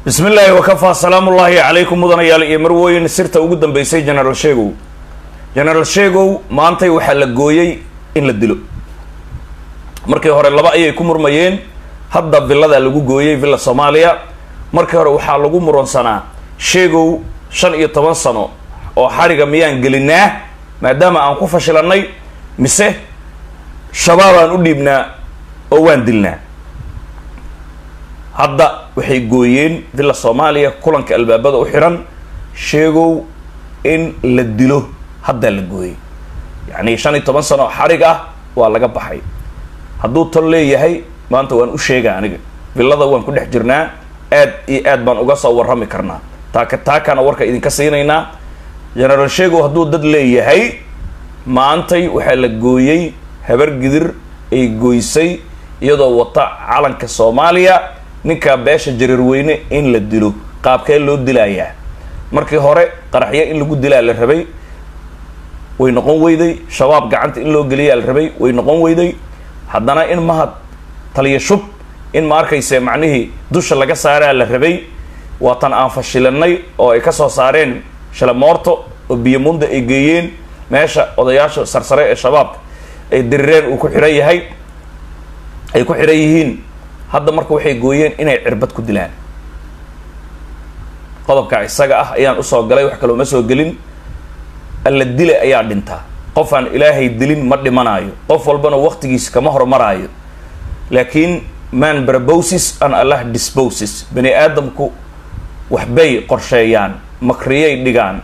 bismi illaahi wakafaa salaamu ullaahi calaykum mudanayaal iyo marwooyin sirta ugu dambeysay genaraal sheegow genaraal sheegow maantay waxaa la gooyey in la dilo markii hore laba ayay ku murmayeen hadda villadaa lagu gooyey villa soomaaliya markii hore waxaa lagu muransanaa sheegow shan iyo toban sano oo xariga miyaan gelinaa maadaama aan ku fashilanay mise shabaabaan u dhiibnaa oo waan dilnaa hadda waxay gooyeen villa soomaaliya kulanka albaabada u xiran sheegow in la dilo haddaa la gooyey yacni shan iyo toban sano oo xarig ah waa laga baxay hadduu tol leeyahay maanta waan u sheega aniga villada waan ku dhex jirnaa aad iyo aad baan uga soo warrami karnaa taaka taakana warka idinka siinaynaa genaraal sheegow hadduu dad leeyahay maantay waxaa la gooyey habar gidir ay gooysay iyadoo wata calanka soomaaliya ninkaa beesha jareerweyne in la dilo qaabkee loo dilayaa markii hore qaraxyo in lagu dilaa la rabay way noqon weyday shabaab gacanta in loo geliyaa la rabay way noqon weyday haddana in mahad taliya shub in ma arkayse macnihii dusha laga saaraa la rabay waatan aan fashilanay oo ay kasoo saareen shalamoorto oo biyomunda ay geeyeen meesha odayaasha sarsare ee shabaabka ay dirireen uu ku xihan yahay ay ku xihan yihiin hadda marka waxay gooyeen inay cirbad ku dilaan qodobka isaga ah ayaan usoo galay wax kaloo ma soo gelin alla dile ayaa dhintaa qof aan ilaahay dilin ma dhimanaayo qof walbana waqtigiisa kama hormaraayo laakiin man barbosis an allah disposes bani aadamku waxbay qorsheeyaan makriyay dhigaan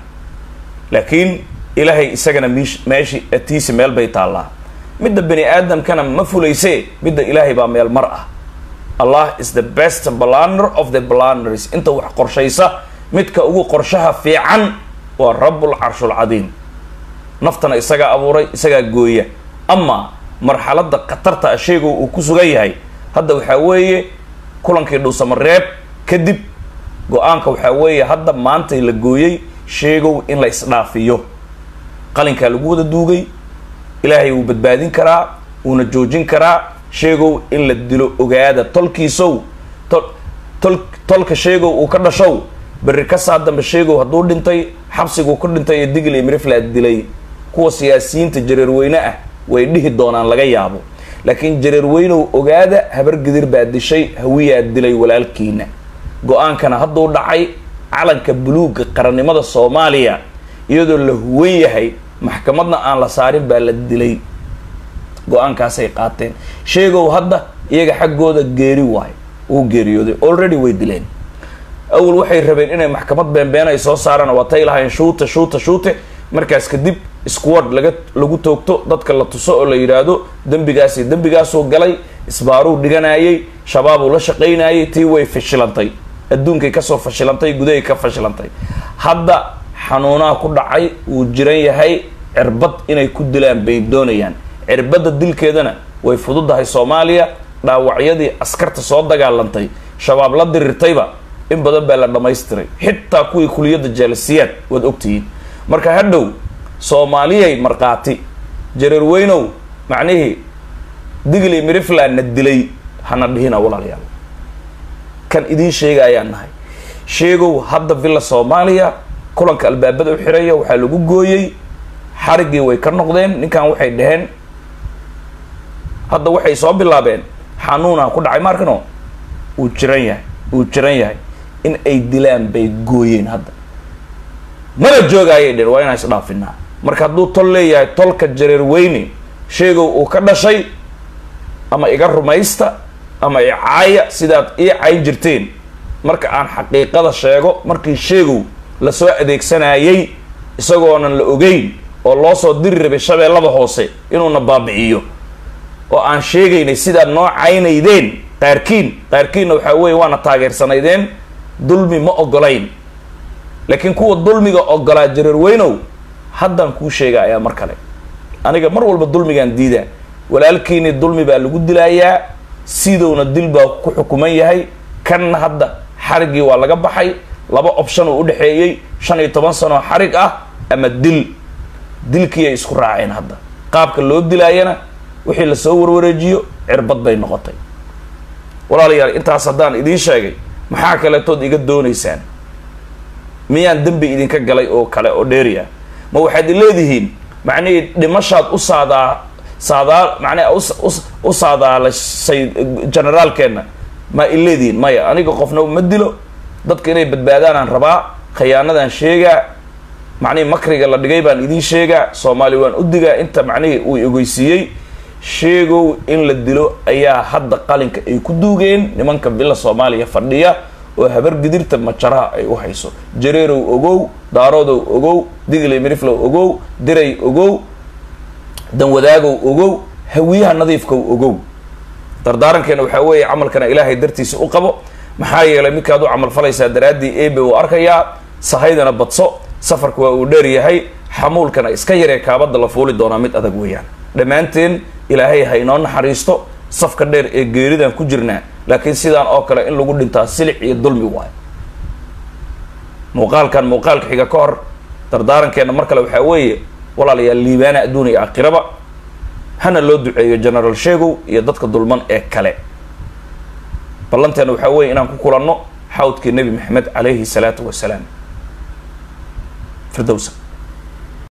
laakiin ilaahay isagana mish meeshi atiisi meel bay taallaa midda bani aadamkana ma fulaysee midda ilaahay baa meel mar ah allah is the best blander of the blanders inta wax qorshaysa midka ugu qorshaha fiican waa rabbul carshul cadiim naftana isagaa abuuray isagaa gooya amaa marxaladda khatarta a sheegow uu ku sugan yahay hadda waxaa weeye kulankii dhuusamareeb kadib go-aanka waxaa weeye hadda maantay la gooyey sheegow in la isdhaafiyo qalinkaa lagu wada duugay ilaahay wuu badbaadin karaa wuuna joojin karaa sheegow in la dilo ogaada tolkiisow tol tol tolka sheegow uu ka dhashow berri ka saa dambe sheegow hadduu dhintay xabsiguu ku dhintay ee digl iyo miriflaa dilay kuwa siyaasiyiinta jareerweyne ah way dhihi doonaan laga yaabo laakiin jareerweynow ogaada habar gidir baa dishay hawiyaa dilay walaalkiina go-aankana hadduu dhacay calanka buluugga qarannimada soomaaliya iyadoo la huwan yahay maxkamadna aan la saarin baa la dilay go-aankaasay qaateen sheegow hadda iyaga xaggooda geeri waayo uu geeriyooday already way dileen awal waxay rabeen inay maxkamad beenbeen ay soo saaraan waatay lahayn shuute shuute shuute markaas kadib squad laga lagu toogto dadka la tuso oo la yidhaahdo dembigaasi dembigaasuu galay isbaaruu dhiganayay shabaabuu la shaqaynayay tii way fashilantay adduunkay kasoo fashilantay gudahay ka fashilantay hadda xanuunaha ku dhacay wuu jiran yahay cirbad inay ku dilaan bay doonayaan cirbadda dilkeedana way fududahay soomaaliya dhaawacyadii askarta soo dagaalantay shabaab la dirirtayba in badan baa la dhamaystiray xitaa kuwii kuliyadda jaalisiyaad waad ogtihiin marka hadhow soomaaliyay markhaati jareerweynow macnihii digli mirifland na dilay hana dhihina walaalayaal kan idiin sheega ayaan nahay sheegow hadda villa soomaaliya kulanka albaabada u xiraya waxaa lagu gooyey xariggii way ka noqdeen ninkan waxay dhaheen hadda waxay soo bilaabeen xanuuna ku dhacay maarkano uu jiran yahay uu jiran yahay in ay dilaan bay gooyeen hadda mana joogaayay dheen waa inaan isdhaafinaa marka hadduu tol leeyahay tolka jareerweyne sheegow uu ka dhashay ama iga rumaysta ama icaaya sidaad ii cayn jirteen marka aan xaqiiqada sheego markii sheegow lasoo adeegsanayay isagoonan la ogeyn oo loo soo diri rabay shabeellada hoose inuuna baabiciyo oo aan sheegaynay sidaad noo caynaydeen qaarkiin qaarkiinna waxaa weeye waana taageersanaydeen dulmi ma ogolayn laakiin kuwa dulmiga ogolaa jareerweynow haddaan kuu sheega ayaa mar kale aniga mar walba dulmigaan diidaa walaalkiini dulmi baa lagu dilayaa sidowna dil baa ku xukuman yahay kanna hadda xariggii waa laga baxay laba option uu udhexeeyey shan iyo toban sanoo xarig ah ama dil dilkii ay isku raaceen hadda qaabka loo dilaayana wixii lasoo warwareejiyo cirbad bay noqotay walaalayaal intaas haddaan idiin sheegay maxaa kaletood iga doonaysaan miyaan dembi idinka galay oo kale oo dheeriya ma waxaad leedihiin macnihii dhimashaad u saadaa saadaa macnaha u saadaalasay generaalkeenna ma i leedihiin maya aniga qofna ma dilo dadka inay badbaadaanaan rabaa khiyaanadan sheegaa macnihii makriga la dhigay baan idiin sheegaa soomaali waan u digaa inta macnihii uu ogeysiiyey sheegow in la dilo ayaa hadda qalinka ay ku duugeen nimanka villa soomaaliya fadhiya oo habar gidirta majaraha ay u hayso jareerow ogow daaroodow ogow digley miriflow ogow diray ogow danwadaagow ogow hawiyaha nadiifkow ogow dardaarankeena waxaa weeye camalkana ilaahay dartiisa u qabo maxaa yeelay midkaad u camal falaysaa daraaddii ebe uu arkayaa sahaydana badso safarka waa uu dheer yahay xamuulkana iska yaree kaabadda la fuuli doonaa mid adag weeyaan dhammaanteen ilaahay ha inoo naxariisto safka dheer ee geeridaan ku jirnaa laakiin sidaan oo kale in lagu dhintaa silic iyo dulmi waayo muuqaalkan muuqaalka xiga ka hor dardaarankeena mar kale waxaa weeye walaalayaal liibaana adduun iyo aakhiraba hana loo duceeyo generaal sheegow iyo dadka dulman ee kale ballanteena waxaa weeye inaan ku kulanno xawdkii nebi maxamed calayhi salaatu wasalaam firdowsa